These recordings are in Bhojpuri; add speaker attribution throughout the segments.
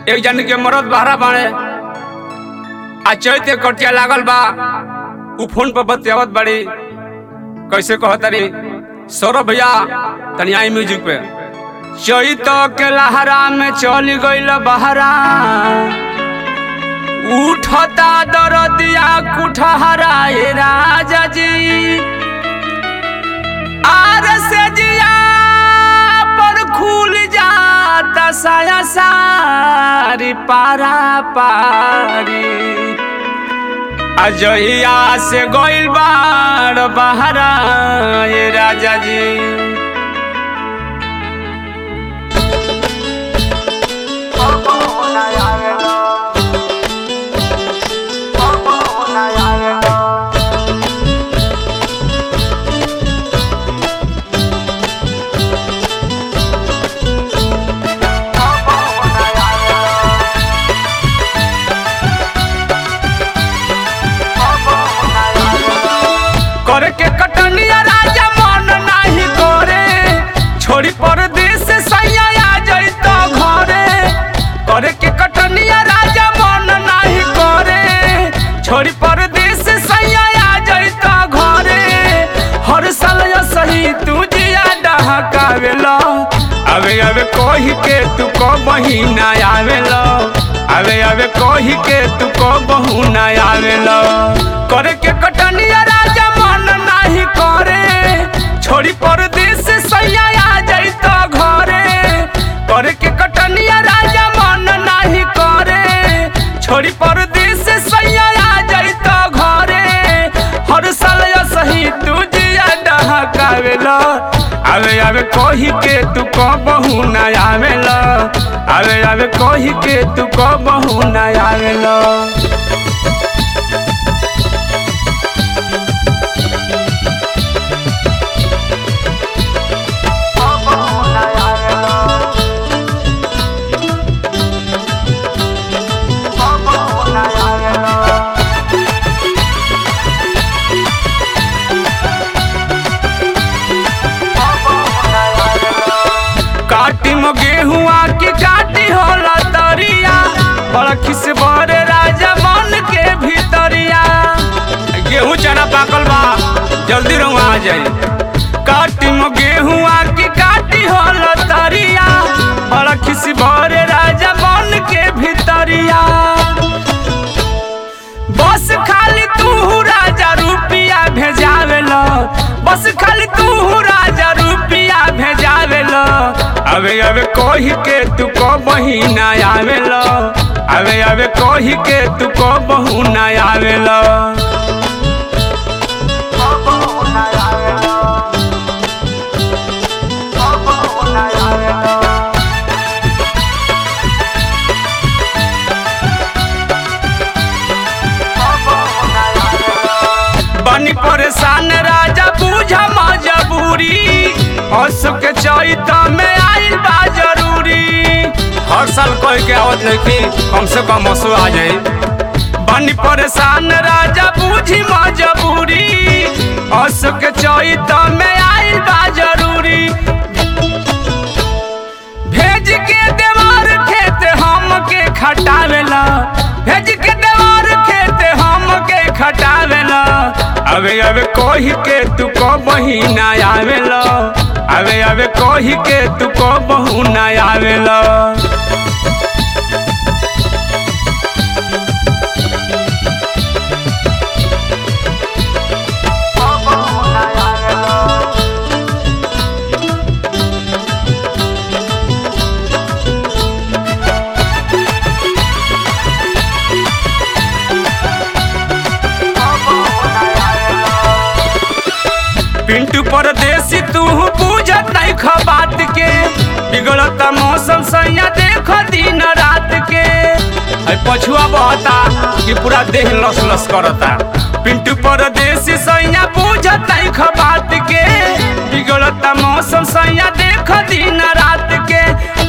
Speaker 1: एक जन के मरद बहरा बाड़े आ चैते कटिया लागल बा उ फोन पर बतियावत बड़ी कैसे कहतरी सौरभ भैया तनी आई म्यूजिक पे चैत के लहरा में चल गईल बहरा उठता दरदिया कुठहरा ए राजा जी आर से जिया पर खुल जाता साया सारी पारा पारी अजहिया से गोइल बार बहरा ए राजा जी करे के कटनिया राजा मन नाही करे छोड़ी परदेश सैया आ जैत घरे करे के कटनिया राजा मन नाही करे छोड़ी परदेश सैया आ जैत घरे हर साल यो सही तू जिया डहकावेला अबे अबे कही के तू को महीना आवेला अबे अबे कही के तू को बहुना आवेला करे के कटनिया राजा मन नाही करे छोड़ी परदेश सैया आ जैत घरे करे के कटनिया राजा मन नाही करे छोड़ी परदेश सैया आ जैत घरे हर साल यो सही तू जिया डहकावेला अबे अबे कही के तू को बहुना आवेला अबे अबे कही के तू को बहुना आवेला काटी में गेहुआ की काटी होला तरिया बड़ा खिस बरे राजा मन के भीतरिया गेहूं चना पाकल बा जल्दी रहुआ आ जाए काटी में गेहुआ की काटी होला तरिया बड़ा खिस बरे राजा मन के भीतरिया बस खाली तू राजा रुपिया भेजावेला बस खाली तू राजा रुपिया भेजावेला अबे अबे कही के तू को महीना आवेला अबे अबे कही के तू को बहुना आवेला बनी परेशान राजा बूझा मजबूरी हंस के चैत में आइल बा जरूरी हर साल कह के आवत नहीं कि कम से कम हंसू आ जाए बनी परेशान राजा बूझी मजबूरी हंस के चैत में आइल बा जरूरी भेज के देवार खेत हम के खटावेला भेज के देवार खेत हम के खटावेला अबे अबे कही के तू को महीना आवेला अबे अबे कही के तू को बहुना आवेला पिंटू परदेसी तू पूजत नहीं खबात के बिगड़त मौसम सैया देख दिन रात के है पछुआ बहता कि पूरा देह लस लस करता पिंटू परदेसी सैया पूजत नहीं खबात के बिगड़त मौसम सैया देख दिन रात के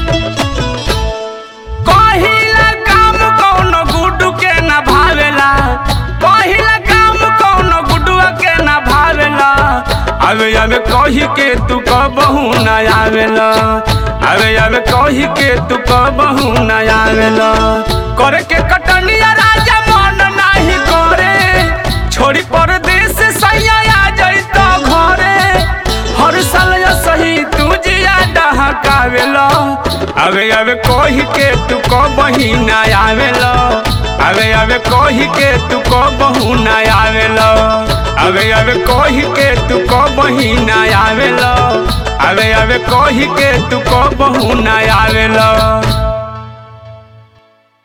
Speaker 1: कहिला काम कौनो गुड्डू के न भावेला कहिला काम कौनो गुड्डुआ के न भावेला अबे अबे कही के तू कबहू न आवेला अबे अबे कही के तू कबहू न आवेला करे के कटनिया राजा मन नाही करे छोड़ी परदेश सैया आ जइतो घरे हर साल या सही तू जिया डहकावेला अबे अबे कही के तू कबही न आवेला अबे अबे कही के तू कबहू न आवेला अबे अबे कही के तू कबही न आवेला अबे अबे कही के तू कबहू न आवेला